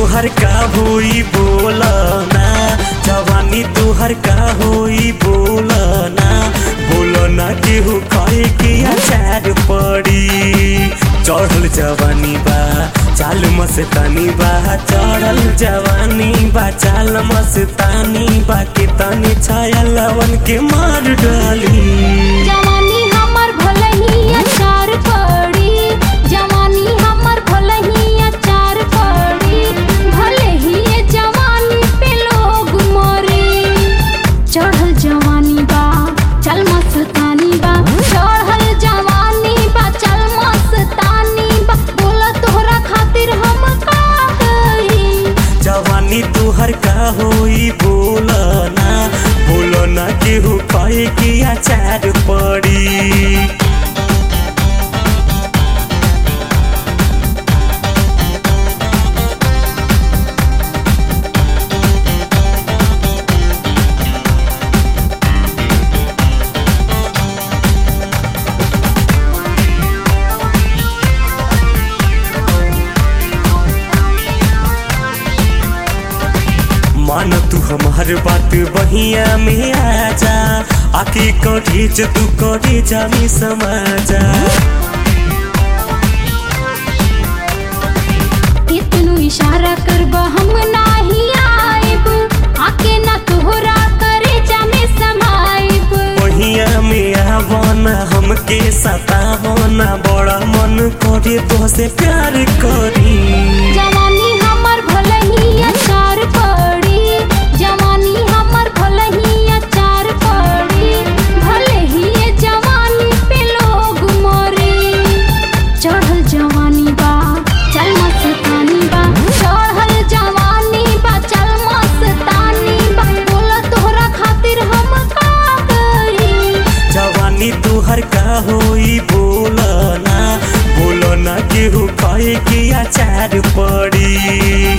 तुहर का होई बोलना जवानी तुहर का होई बोलना बोलना केहू कहे कि अचार पड़ी चढ़ल जवानी बा चाल मस्तानी बा चढ़ल जवानी बा चाल मस्तानी बा के तनी छाया लवन के मार डाली जवानी हमर भलही अचार पड़ी जवानी हमर भलही अचार पड़ी भले ही ये जवानी पे लोग मरे चढ़ल जवानी बा चल मस्तानी बा चढ़ल जवानी बा चल मस्तानी बा बोला तोहरा खातिर हम का करी जवानी तुहर का होई बोलना बोलना केहू कहे कि अचार पड़ी मान तू हमार बात बहिया में आजा आके कढ़ी ज तू कढ़ी जामी समाजा कितनु इशारा करब हम नाही आइब आके ना तोहरा करे जामे समाइब बहिया में आवना हमके सतावना बड़ा मन करे तो से प्यार करी जवानी हमर भलही अचार पड़ी जवानी हमर भलही अचार पड़ी भले ही ये जवानी पे लोग मरे चढ़ल जवानी बा चल मस्तानी बा चढ़ल जवानी बा चल मस्तानी बा बोला तोहरा खातिर हम का करी जवानी तुहर का होई बोलना बोलना केहू कहे कि अचार पड़ी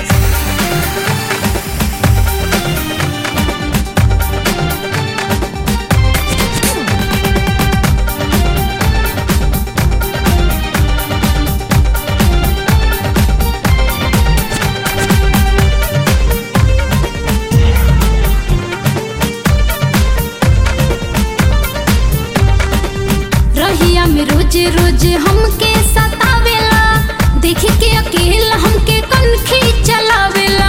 रहिया में रोज रोज हमके सतावेला देख के अकेला हमके कनखी चलावेला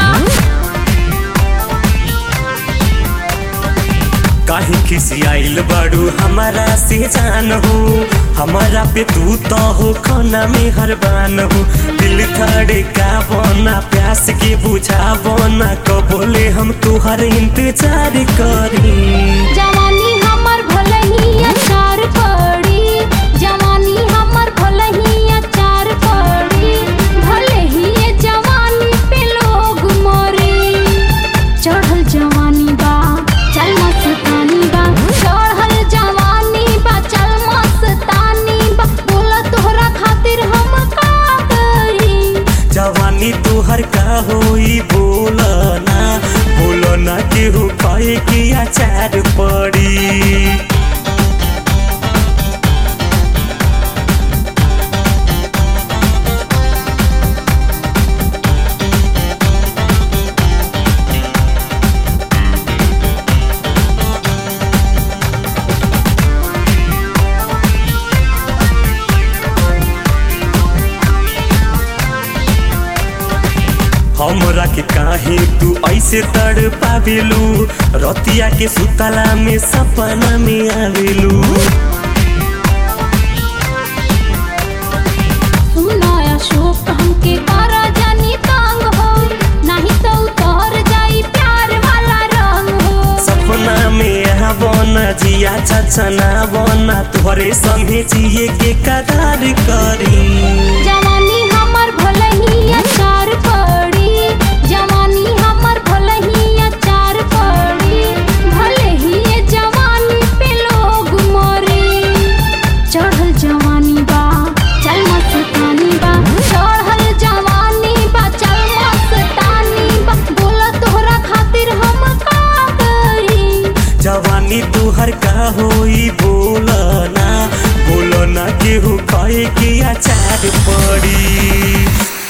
काहे खिसियाइल बाड़ू हमारा से जान हो हमारा पे तू तो हो खाना में हरबान हो दिल धड़का बना प्यास के बुझा बना कबोले हम तुहर इंतजार करी जवानी हमर भलही अचार पड़ी जवानी हमर भलही अचार पड़ी भले ही ये जवानी पे लोग मरे चढ़ल जवानी बा चल मस्तानी बा चढ़ल जवानी बा चल मस्तानी बा बोला तोहरा खातिर हम का करी जवानी तुहर का होई बोलना बोलना केहू कहे कि अचार पड़ी हमरा के काहे तू ऐसे तड़ पावेलू रतिया के सुतला में सपना में आवेलू सुना अशोक हमके करा जानी तंग हो नहीं तो उतर जाई प्यार वाला रंग हो सपना में आवना जिया छछना बना तोहरे संगे जिए के कदार करी जवानी हमर भलही अचार पड़ी जवानी हमर भलही अचार पड़ी भले ही ये जवानी पे लोग मरे चढ़ल जवानी बा चल मस्तानी बा चढ़ल जवानी बा चल मस्तानी बा बोला तोहरा खातिर हम का करी जवानी तुहर का होई बोलना बोलना केहू कहे कि अचार पड़ी